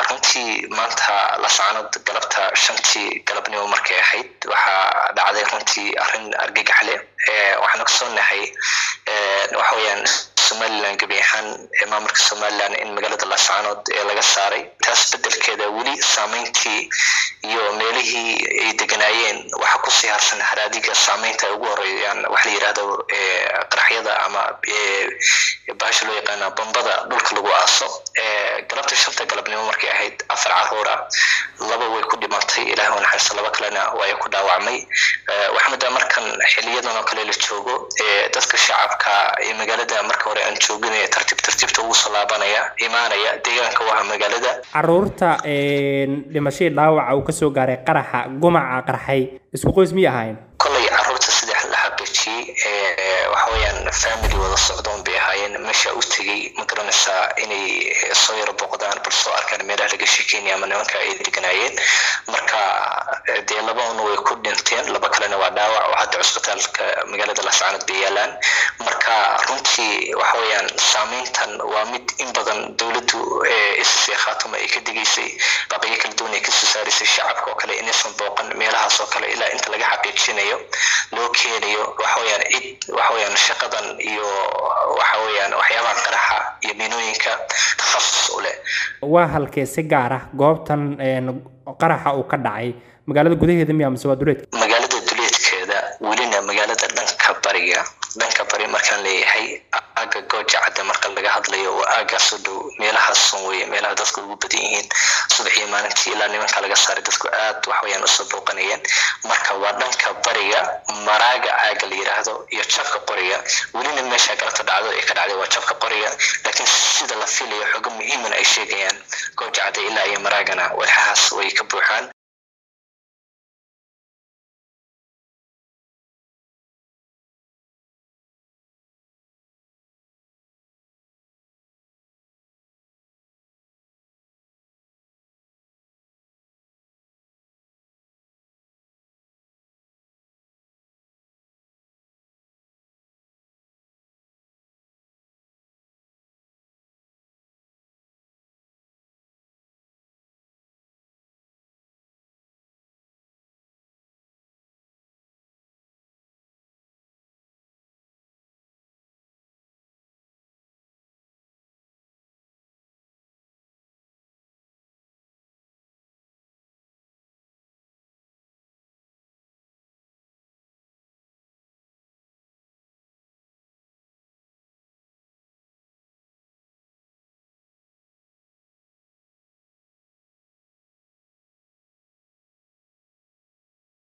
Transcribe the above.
runtii maanta lascanood galabta shantii galabnimo markay ahayd waxaa dhacday runtii arrin argagax leh waxaan ogsoonahay waxa weyaan somalilan gebi ahaan maamulka somalilan in magaalada lascanood ee laga saaray taas bedelkeeda weli saameyntii iyo meelihii ay deganaayeen waxa kusii harsan haraadiga saameynta ay ugu horeeyaan waxa la yidhahdo qaraxyada ama bahasha loo yaqaana bombada dhulka lagu aaso galabta shanta galabnimo markay ahayd afar caruura laba way ku dhimatay ilaah naxariisto laba kalena way ku dhaawacmay waxaa moodaa markan xiliyadan oo kale la joogo dadka shacabka ee magaalada marka hore aan joogin ee tartiib tartiibta ugu soo laabanaya imaanaya deegaanka waha magaalada caruurta dhimashadii dhaawaca uu kasoo gaaray qaraxa gumaca qarxay isku qoys miyay ahaayeen kolay caruurta saddex la xaqiijiyey waxa weeyaan family wada socdoon bay ahaayeen meesha u tegey ma garanaysaa inay soo yaro boqdaan bal soo arkaan meelaha laga sheekeynaya ama nimanka ay deganaayeen marka dee laba un way ku dhinteen laba kalena waa dhaawac oo hadda cusbitaalka magaalada lascanood bay yaalaan marka runtii waxa weeyaan saameyntan waa mid in badan dowladdu ssc khaatuma ay ka digaysay baqyo kala duwan ay kasoo saaraysay shacabka oo kale inaysan booqan meelahaas oo kale ilaa inta laga xaqiijinayo loo keenayo waxa weeyaan cid waxa weeyaan shaqadan iyo waxa weeyaan waxyaabaha qaraxa iyo miinooyinka takhasus u leh waa halkee si gaar ah goobtan qaraxa uu ka dhacay magaalada gudaheeda miya mise waa duleedka magaalada duleedkeeda welina magaalada dhanka bariga dhanka bari markaan leeyahay aaga gooja cadda marka laga hadlayo waa aagaas u dhow meelahaasun weye meelaha dadku ugu badan yihiin subaxiyo maalintii ilaa nimanka laga saaray dadku aad waxweyaan usoo booqanayeen marka waa dhanka bariga maraaga aaga la yidhaahdo iyo jabka qoriga welina meesha galabta dhacdo ee ka dhacday waa jabka qoriga laakiin sida la filayo xooga muhiiman ay sheegayaan gooja cadda ilaa iyo maraagana walxahaas way ka buuxaan